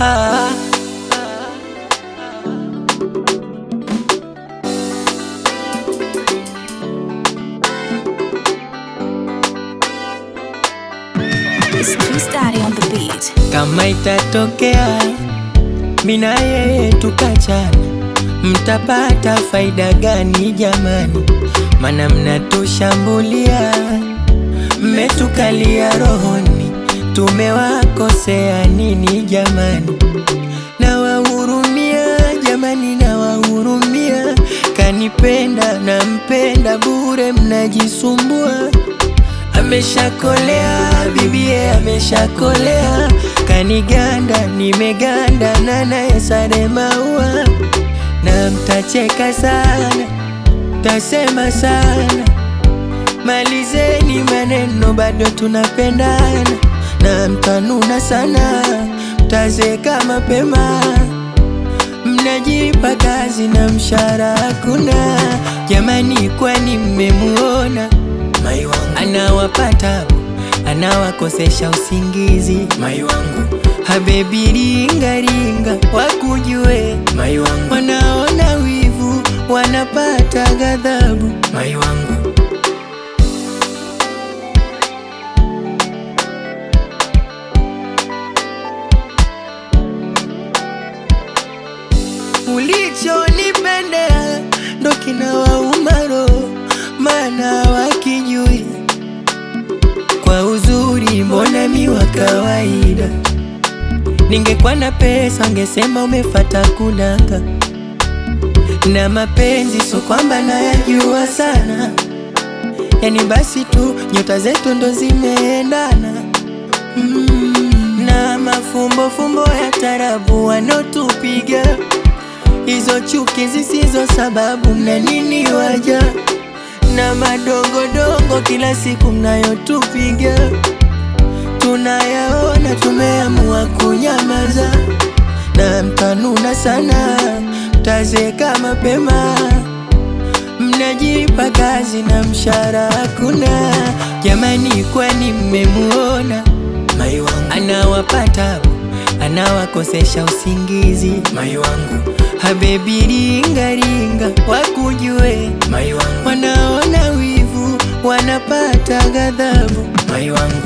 ah. It's Twistari on the beat. Kama itatokea mina yeye tukachana, mtapata faida gani jamani? Mana mnatushambulia, mmetukalia rohoni, tumewakosea nini jamani? Nawahurumia jamani, nawahurumia, kanipenda nampenda bure, mnajisumbua Ameshakolea bibie, ameshakolea kaniganda, nimeganda na naye sare maua, na mtacheka sana, tasema sana, malizeni maneno, bado tunapendana, na mtanuna sana, mtazeka mapema, mnajipa kazi na mshahara hakuna. Jamani, kwani mmemuona mai wangu anawapata anawakosesha usingizi mai wangu habebi ringa ringa wakujue mai wangu wanaona wivu wanapata ghadhabu mai wangu ulichonipendea ndo kinawauma roho, maana wakijui kwa uzuri, mbona mi wa kawaida. Ningekuwa na pesa ngesema umefata kunanga, na mapenzi so kwamba nayajua sana, yani basi tu nyota zetu ndo zimeendana mm, na mafumbo fumbo ya tarabu wanotupiga hizo chuki zisizo sababu, mna nini waja na madongodongo kila siku mnayotupiga, tunayaona, tumeamua kunyamaza, na mtanuna sana, mtazeka mapema, mnajipa kazi na mshahara hakuna. Jamani, kwani mmemuona mai wangu anawapata anawakosesha usingizi mai wangu habebi ringa ringa wakujue mai wangu wanaona wivu wanapata ghadhabu mai wangu